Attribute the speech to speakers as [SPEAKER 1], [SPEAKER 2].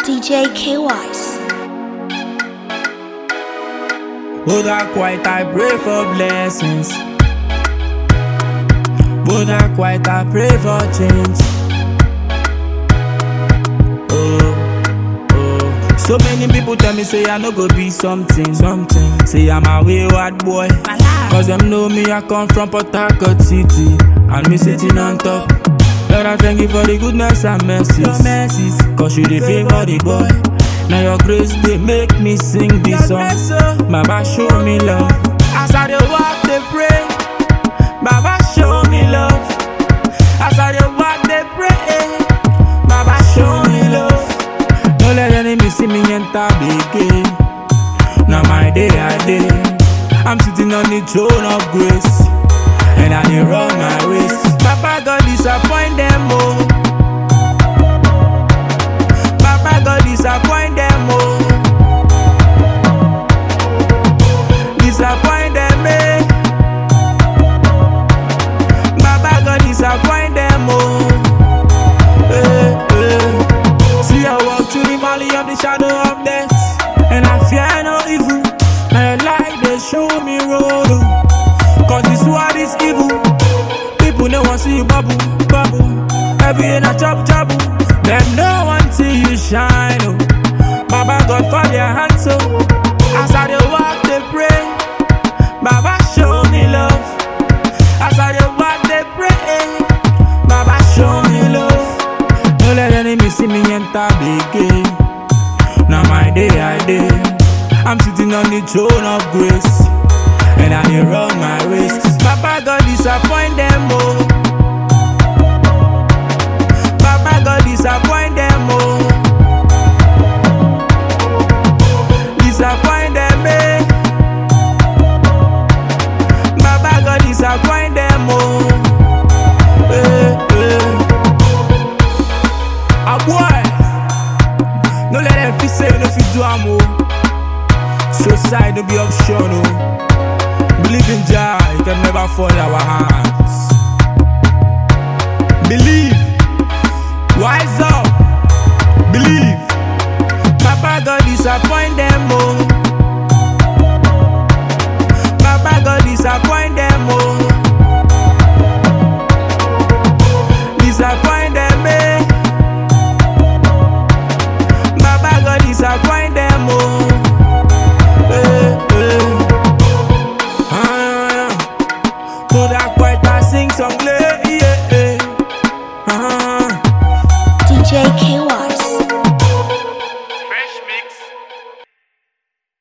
[SPEAKER 1] DJ K Wise.
[SPEAKER 2] But I quite I pray for blessings. But I quite I pray for change. Oh, oh. So many people tell me say I no go be something, something. Say I'm a wayward boy. Cause them know me I come from Port Harcourt City. And me sitting on top. Lord I thank you for the goodness and mercies. Cause you the favor the boy. Now your grace they make me sing this song. Baba show me love. As I dey walk they pray. Baba show me love. As I dey walk they pray. Baba show me love. Don't let enemy see me enter again. Now my day I day. I'm sitting on the throne of grace. And I dey run my race. Papa God disappoint them oh. Papa God disappoint them oh. Disappoint them eh. Baba God disappoint them oh. Eh, eh. See I walk through the valley of the shadow of death, and I fear no evil. And light they show me road. oh. Cause this world is evil. People no want see you bubble, bubble. Every day na chop trouble. Them no want see you shine. Oh. Baba God for their hands so. As I dey walk they pray. Baba show me love. As I dey walk they pray. Baba show me love. Don't let enemy see me enter again. Now my day I day. I'm sitting on the throne of grace. And I dey run my race. Papa God disappoint them oh. Papa God disappoint them oh. Disappoint them eh. Baba God disappoint them oh. Eh, eh. Ah boy, no let them feel say you no fit do am oh. Suicide no be option oh. Believe in Jah, it can never fall in our hands. Believe, wise up, believe. Papa God disappoint them oh. Papa God disappoint them oh. Disappoint them eh. Baba God disappoint them oh. Eh, eh. Ah, Put that quiet and sing some play, yeah, yeah. Ah.
[SPEAKER 1] DJ K Wise.